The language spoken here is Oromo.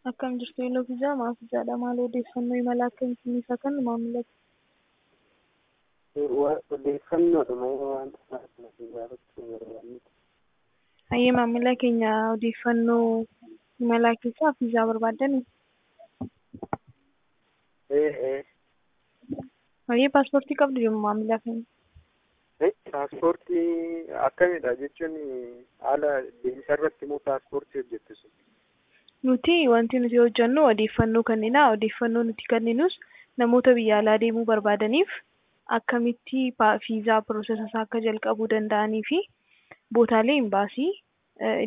Akkam jirtu Iloo Fiizaa maaf fiizaadha maal odeeffannoo imala akkamiitiin isa kan maamila Odeeffannoodhuma wanta gaafachuu barbaanne. Hayyee maamila keenya odeeffannoo imalaa keessaa fiizaa barbaaddan Ee ee hayyee paaspoortii qabdu jedhu maamila keenya. paaspoortii akkamidha jechuun haala deemsa irratti immoo paaspoortii hojjettu sun. Nuti wanti nuti hojjennu odeeffannoo kennina. Odeeffannoo nuti kenninus namoota biyya alaa deemuu barbaadaniif akkamitti fiizaa piroosesa isaa akka jalqabuu danda'anii fi bootaalee imbaasii